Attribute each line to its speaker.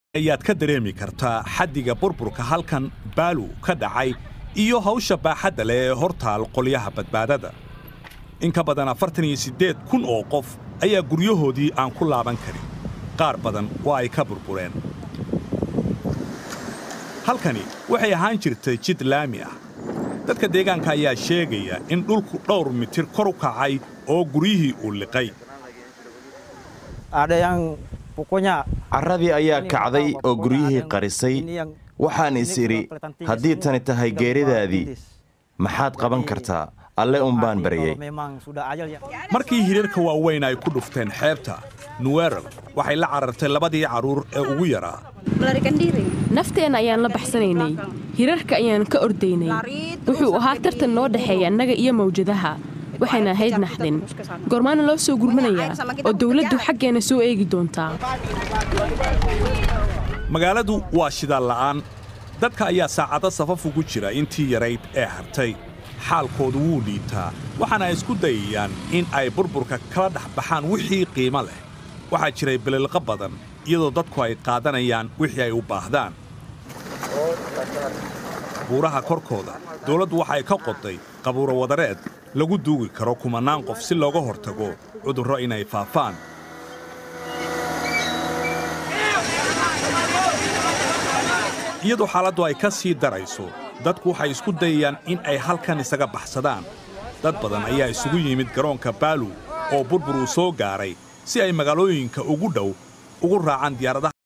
Speaker 1: ayaad ka dareemi kartaa xaddiga burburka halkan baalu ka dhacay iyo hawsha baaxadda leh ee hortaal qolyaha badbaadada in ka badan afartan iyo siddeed kun oo qof ayaa guryahoodii aan ku laaban karin qaar badan waa ay ka burbureen halkani waxay ahaan jirtay jid laami ah dadka deegaanka ayaa sheegaya in dhulku dhowr mitir kor u kacay oo guryihii uu liqay
Speaker 2: carradii ayaa kacday oo guryihii qarisay waxaan is idhi haddii tani tahay geeridaadii maxaad qaban kartaa alle umbaan baryey
Speaker 1: markii hirarka waaweyn ay ku dhufteen xeebta nuweral waxay la carartay labadii carruur ee ugu yaraa
Speaker 3: nafteenna ayaan la baxsanaynay hirarka ayaan ka ordaynay wuxuu ahaa tartan noo dhexeeya annaga iyo mawjadaha waxayna ahayd naxdin goormaana loo soo gurmanayaa oo dawladdu xaggeenna soo eegi doontaa
Speaker 1: magaaladu waa shidaal la'aan dadka ayaa saacado safaf ugu jira intii yarayd ee hartay xaalkoodu wuu liitaa waxaana ay isku dayayaan in ay burburka kala dhex baxaan wixii qiimo leh waxaa jiray bililqo badan iyadoo dadku ay qaadanayaan wixii ay u baahdaan buuraha korkooda dawladdu waxay ka qoday qabuuro wadareed lagu duugi karo kumannaan qof si looga hortago cudurro inay faafaan iyadoo xaaladdu ay ka sii darayso dadku waxay isku dayayaan in ay halkan isaga baxsadaan dad badan ayaa isugu yimid garoonka baalu oo burbur uu soo gaaray si ay magaalooyinka ugu dhow ugu raacaan diyaaradaha